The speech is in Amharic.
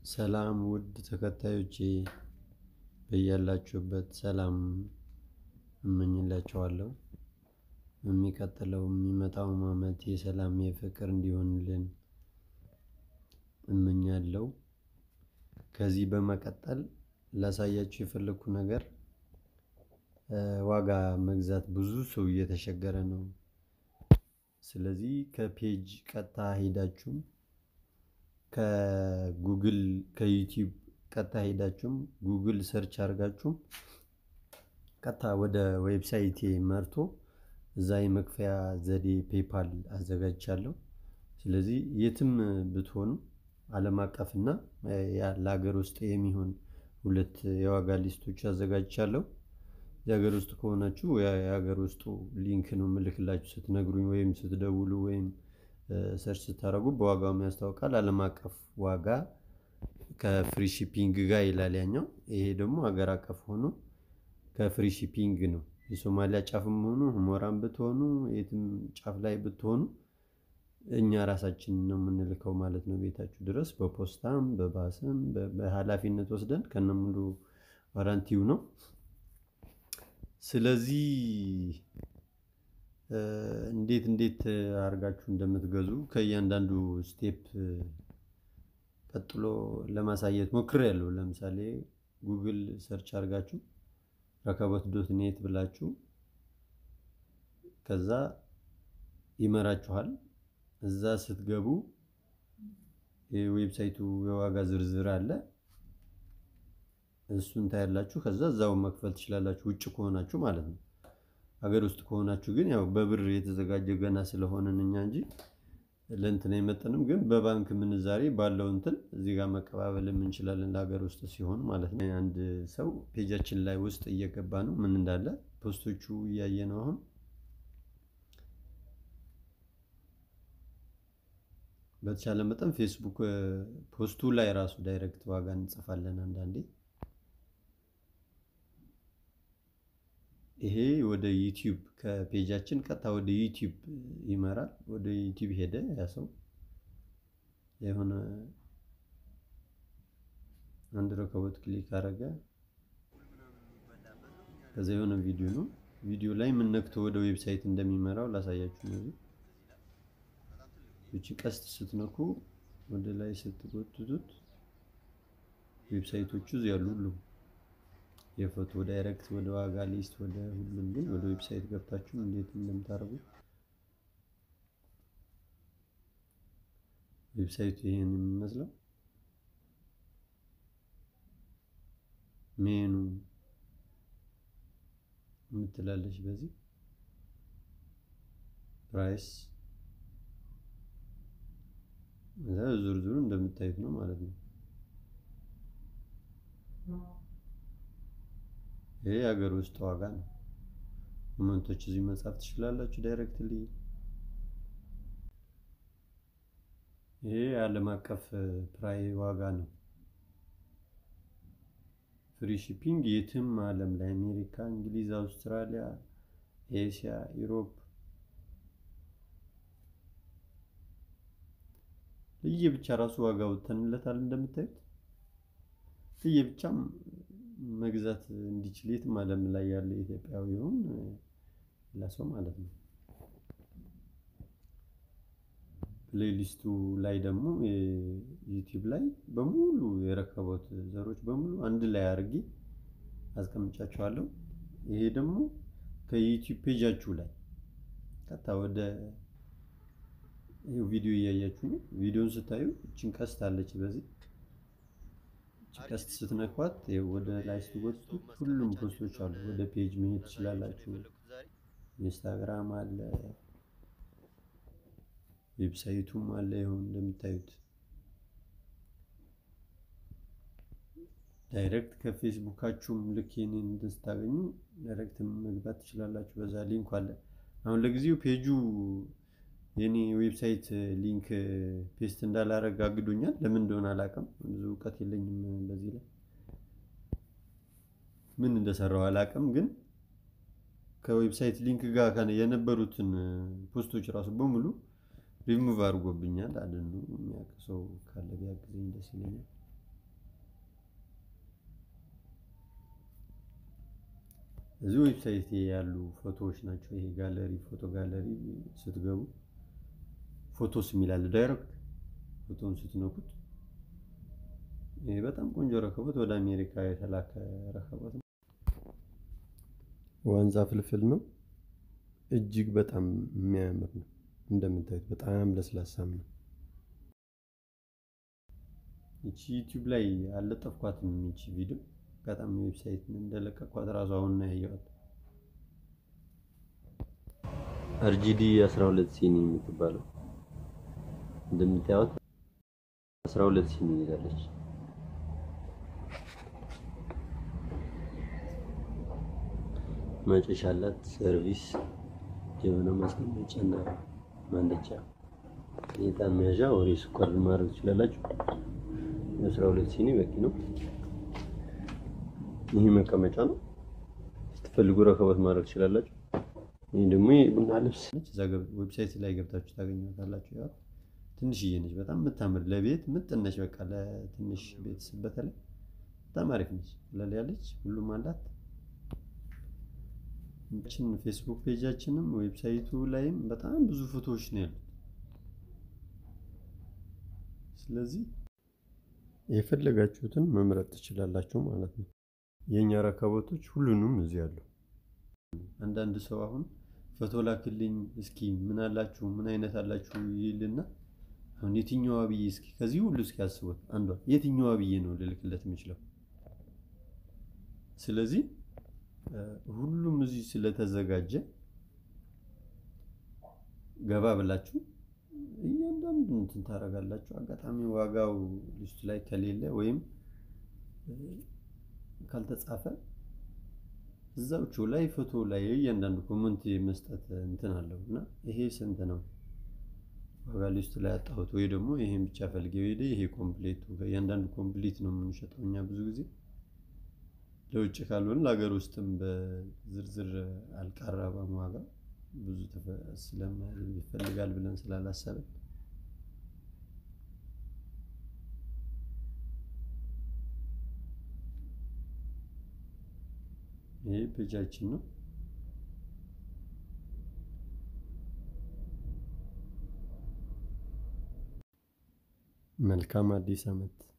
ሰላም ውድ ተከታዮቼ በያላችሁበት ሰላም እመኝላችኋለሁ። የሚቀጥለው የሚመጣውም አመት የሰላም የፍቅር እንዲሆንልን እመኛለሁ። ከዚህ በመቀጠል ላሳያችሁ የፈለኩ ነገር ዋጋ መግዛት ብዙ ሰው እየተቸገረ ነው። ስለዚህ ከፔጅ ቀጥታ ሄዳችሁም ከጉግል ከዩቲዩብ ቀጥታ ሄዳችሁም ጉግል ሰርች አድርጋችሁም ቀጥታ ወደ ዌብሳይቴ መርቶ እዛ የመክፈያ ዘዴ ፔፓል አዘጋጅቻለሁ። ስለዚህ የትም ብትሆኑ አለም አቀፍ እና ለሀገር ውስጥ የሚሆን ሁለት የዋጋ ሊስቶች አዘጋጅቻለሁ። የሀገር ውስጥ ከሆናችሁ የሀገር ውስጡ ሊንክ ነው የምልክላችሁ ስትነግሩኝ ወይም ስትደውሉ ወይም ሰርች ስታደርጉ በዋጋውም ያስታውቃል አለም አቀፍ ዋጋ ከፍሪ ሺፒንግ ጋር ይላል ያኛው ይሄ ደግሞ ሀገር አቀፍ ሆኖ ከፍሪ ሺፒንግ ነው። የሶማሊያ ጫፍም ሆኑ ሁመራም ብትሆኑ የትም ጫፍ ላይ ብትሆኑ እኛ ራሳችንን ነው የምንልከው ማለት ነው። ቤታችሁ ድረስ በፖስታም በባስም በሃላፊነት ወስደን ከነሙሉ ዋራንቲው ነው። ስለዚህ እንዴት እንዴት አድርጋችሁ እንደምትገዙ ከእያንዳንዱ ስቴፕ ቀጥሎ ለማሳየት ሞክሬያለሁ። ለምሳሌ ጉግል ሰርች አድርጋችሁ ረከቦት ዶት ኔት ብላችሁ ከዛ ይመራችኋል እዛ ስትገቡ የዌብሳይቱ የዋጋ ዝርዝር አለ። እሱን ታያላችሁ ከዛ እዛው መክፈል ትችላላችሁ ውጭ ከሆናችሁ ማለት ነው። ሀገር ውስጥ ከሆናችሁ ግን ያው በብር የተዘጋጀ ገና ስለሆንን እኛ እንጂ ለእንትን አይመጥንም ግን በባንክ ምንዛሬ ባለው እንትን እዚህ ጋር መቀባበልም እንችላለን ለሀገር ውስጥ ሲሆን ማለት ነው። አንድ ሰው ፔጃችን ላይ ውስጥ እየገባ ነው ምን እንዳለ ፖስቶቹ እያየ ነው አሁን በተቻለ መጠን ፌስቡክ ፖስቱ ላይ ራሱ ዳይሬክት ዋጋ እንጽፋለን አንዳንዴ ይሄ ወደ ዩቲዩብ ከፔጃችን ቀጥታ ወደ ዩቲዩብ ይመራል ወደ ዩቲዩብ ሄደ ያ ሰው የሆነ አንድ ረከቦት ክሊክ አደረገ ከዛ የሆነ ቪዲዮ ነው ቪዲዮ ላይ ምን ነክቶ ወደ ዌብሳይት እንደሚመራው ላሳያችሁ ነው። እቺ ቀስት ስትነኩ ወደ ላይ ስትጎትቱት ዌብሳይቶቹ እዚህ ያሉ ሁሉ የፎቶ ዳይሬክት ወደ ዋጋ ሊስት ወደ ሁሉም ግን ወደ ዌብሳይት ገብታችሁ እንዴት እንደምታደርጉ ዌብሳይቱ ይሄን የሚመስለው ሜኑ የምትላለች በዚህ ፕራይስ ዝርዝሩ እንደምታዩት ነው ማለት ነው። ይሄ የሀገር ውስጥ ዋጋ ነው። ኮመንቶች እዚህ መጻፍ ትችላላችሁ ዳይሬክትሊ። ይሄ የዓለም አቀፍ ፕራይ ዋጋ ነው። ፍሪ ሺፒንግ የትም አለም ላይ አሜሪካ፣ እንግሊዝ፣ አውስትራሊያ፣ ኤስያ፣ ኢሮፕ ለየብቻ ራሱ ዋጋ ወጥተንለታል እንደምታዩት ለየብቻም መግዛት እንዲችል የትም አለም ላይ ያለ ኢትዮጵያዊ ይሁን ሌላ ሰው ማለት ነው። ፕሌሊስቱ ላይ ደግሞ ዩቲዩብ ላይ በሙሉ የረከቦት ዘሮች በሙሉ አንድ ላይ አድርጌ አስቀምጫቸዋለሁ። ይሄ ደግሞ ከዩቲዩብ ፔጃችሁ ላይ ቀጥታ ወደ ቪዲዮ እያያችሁ ነው። ቪዲዮን ስታዩ እችን ቀስት አለች በዚህ ቀስት ስትነኳት ወደ ላይ ስትጎትቱ ሁሉም ፖስቶች አሉ። ወደ ፔጅ መሄድ ትችላላችሁ። ኢንስታግራም አለ፣ ዌብሳይቱም አለ። ይሁን እንደምታዩት ዳይሬክት ከፌስቡካችሁም ልክ ይሄንን እንትን ስታገኙ ዳይሬክት መግባት ትችላላችሁ። በዛ ሊንክ አለ። አሁን ለጊዜው ፔጁ የኔ ዌብሳይት ሊንክ ፔስት እንዳላረግ አግዶኛል። ለምን እንደሆነ አላውቅም። ብዙ እውቀት የለኝም በዚህ ላይ ምን እንደሰራው አላውቅም። ግን ከዌብሳይት ሊንክ ጋር የነበሩትን ፖስቶች ራሱ በሙሉ ሪሙቭ አድርጎብኛል። አደኑ የሚያውቅ ሰው ካለ ቢያግዘኝ ደስ ይለኛል። እዚህ ዌብሳይት ያሉ ፎቶዎች ናቸው። ይሄ ጋለሪ ፎቶ ጋለሪ ስትገቡ ፎቶስ የሚላል ዳይሬክት ፎቶን ስትነኩት ይሄ በጣም ቆንጆ ረከቦት ወደ አሜሪካ የተላከ ረከቦት ነው። ዋንዛ ፍልፍል ነው። እጅግ በጣም የሚያምር ነው። እንደምታዩት በጣም ለስላሳም ነው። ይቺ ዩቲዩብ ላይ አልለጠፍኳትም። ይቺ ቪዲዮ በጣም ዌብሳይት እንደለቀኳት ራሱ አሁን ነው ያየኋት። አርጂዲ 12 ሲኒ የምትባለው እንደምታዩት 12 ሲኒ ይዛለች። ማጨሻ አላት። ሰርቪስ፣ ጀበና ማስቀመጫ እና ማንደጃ፣ የዕጣን መያዣ ወሬ ስኳር ማድረግ ትችላላችሁ። የአስራ ሁለት ሲኒ በቂ ነው። ይህ መቀመጫ ነው። ስትፈልጉ ረከቦት ማድረግ ትችላላችሁ። ይህ ደግሞ የቡና ልብስ ነች። እዛ ዌብሳይት ላይ ገብታችሁ ታገኛታላችሁ። ያው ትንሽዬ ነች፣ በጣም የምታምር ለቤት ምጥን ነች። በቃ ለትንሽ ቤተሰብ በተለይ በጣም አሪፍ ነች። ቀለል ያለች ሁሉም አላት። ችን ፌስቡክ ፔጃችንም ዌብሳይቱ ላይም በጣም ብዙ ፎቶዎች ነው ያሉት። ስለዚህ የፈለጋችሁትን መምረጥ ትችላላችሁ ማለት ነው። የእኛ ረከቦቶች ሁሉንም እዚህ አሉ። አንዳንድ ሰው አሁን ፎቶ ላክልኝ እስኪ ምን አላችሁ ምን አይነት አላችሁ ይልና አሁን የትኛዋ ብዬ እስኪ ከዚህ ሁሉ እስኪ አስቡት አንዷ የትኛዋ ብዬ ነው ልልክለት የምችለው? ስለዚህ ሁሉም እዚህ ስለተዘጋጀ ገባ ብላችሁ እያንዳንዱ እንትን ታደርጋላችሁ። አጋጣሚ ዋጋው ሊስቱ ላይ ከሌለ ወይም ካልተጻፈ እዛዎቹ ላይ ፎቶ ላይ እያንዳንዱ ኮመንት መስጠት እንትን አለው እና ይሄ ስንት ነው ዋጋ ሊስቱ ላይ አጣሁት ወይ ደግሞ ይሄን ብቻ ፈልጌ ሄደ ይሄ ኮምፕሌቱ እያንዳንዱ ኮምፕሊት ነው የምንሸጠው እኛ ብዙ ጊዜ ለውጭ ካልሆነ ለሀገር ውስጥም በዝርዝር አልቀረበም ዋጋ ብዙ ይፈልጋል ብለን ስላላሰብን ይህ ፔጃችን ነው። መልካም አዲስ ዓመት